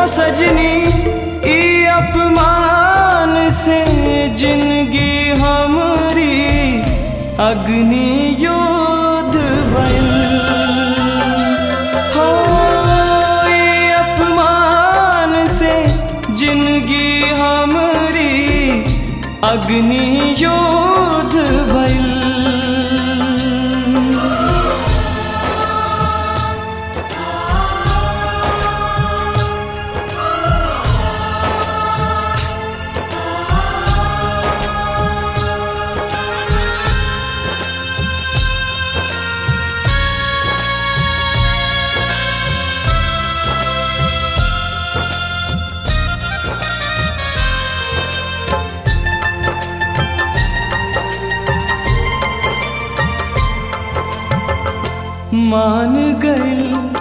सजनी ई अपमान से जिंदगी हमरी अग्नि युद्ध भइल हो ई अपमान से जिंदगी हमरी अग्नि युद्ध भइल मान गइल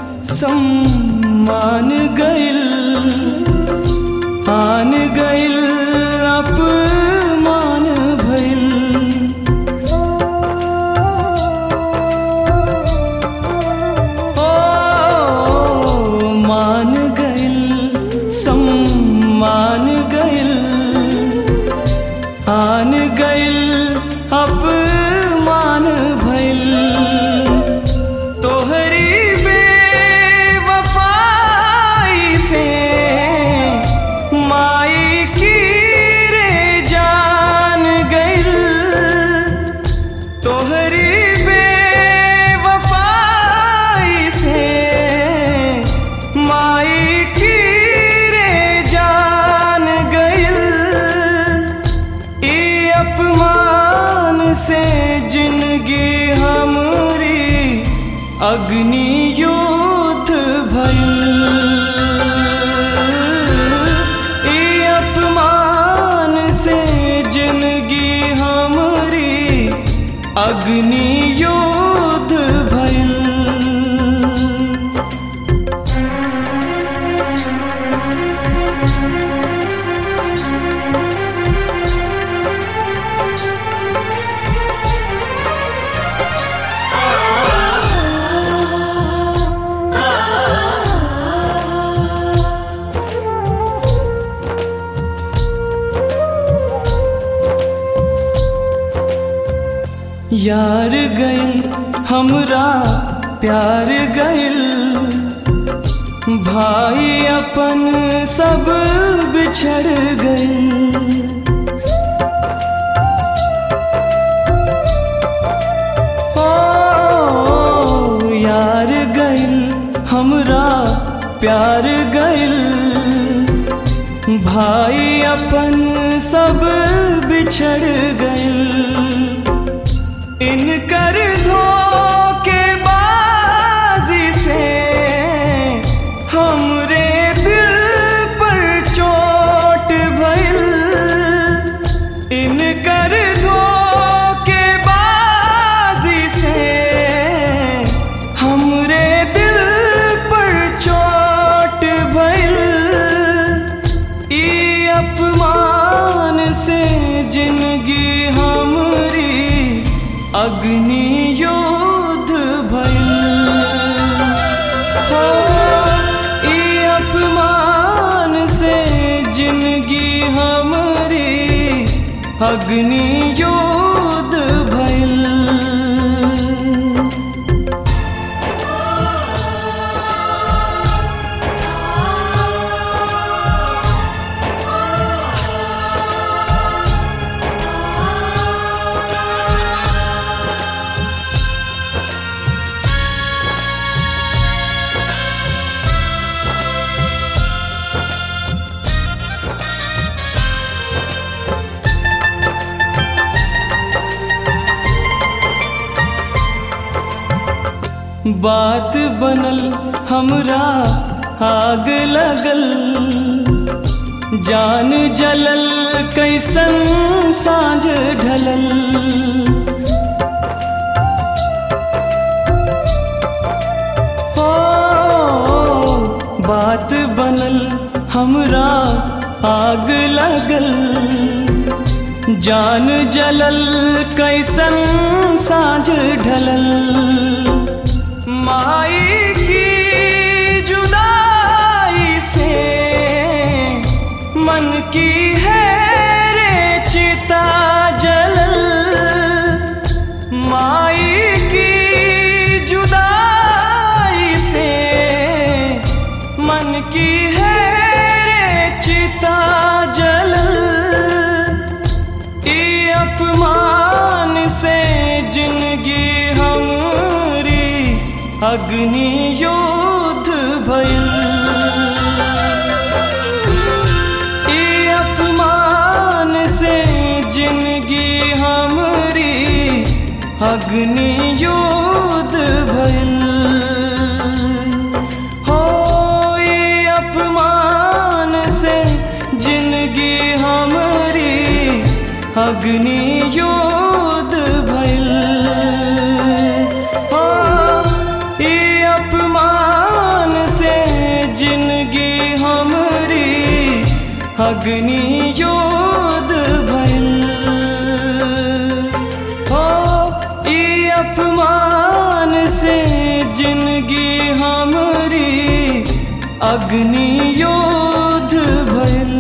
सम्मान गइल आन गइल अपमान भइल ओ मान गइल सम्मान गइल आन गइल अपमान भइल तोहरी बेवफाई से माई की रे जान गइल तोहरी बेवफाई से माई की रे जान गइल ई अपमान से जिंदगी हमरी अग्नि युद्ध भइल ई अपमान से जिंदगी हमरी अग्नि युद्ध भइल यार गइल हमरा प्यार गइल भाई अपन सब बिछड़ गइल ओ यार गइल हमरा प्यार गइल भाई अपन सब बिछड़ गइल इनकर धोखेबाजी से हमरे दिल पर चोट भइल इनकर धोखेबाजी से हमरे दिल पर चोट भइल ई अपमान से जिंदगी हमरी अग्नि युद्ध भइल हो ई अपमान से जिंदगी हमरी अग्नि युद्ध भइल बात बनल हमरा आग लगल जान जलल कैसन साँझ ढलल हो बात बनल हमरा आग लगल जान जलल कैसन साँझ ढलल माई की जुदाई से की है रे चिता जलल माई की जुदाई से मन की है रे चिता जलल ई अपमान से जिंदगी हमरी अग्नि युद्ध भइल ई अपमान से जिंदगी हमरी अग्नि युद्ध भइल हो ई अपमान से जिंदगी हमरी अग्नि युद्ध भइल हो ई अपमान से जिंदगी हमरी अग्नि युद्ध भइल हो ई अपमान से जिंदगी हमरी अग्नि युद्ध भइल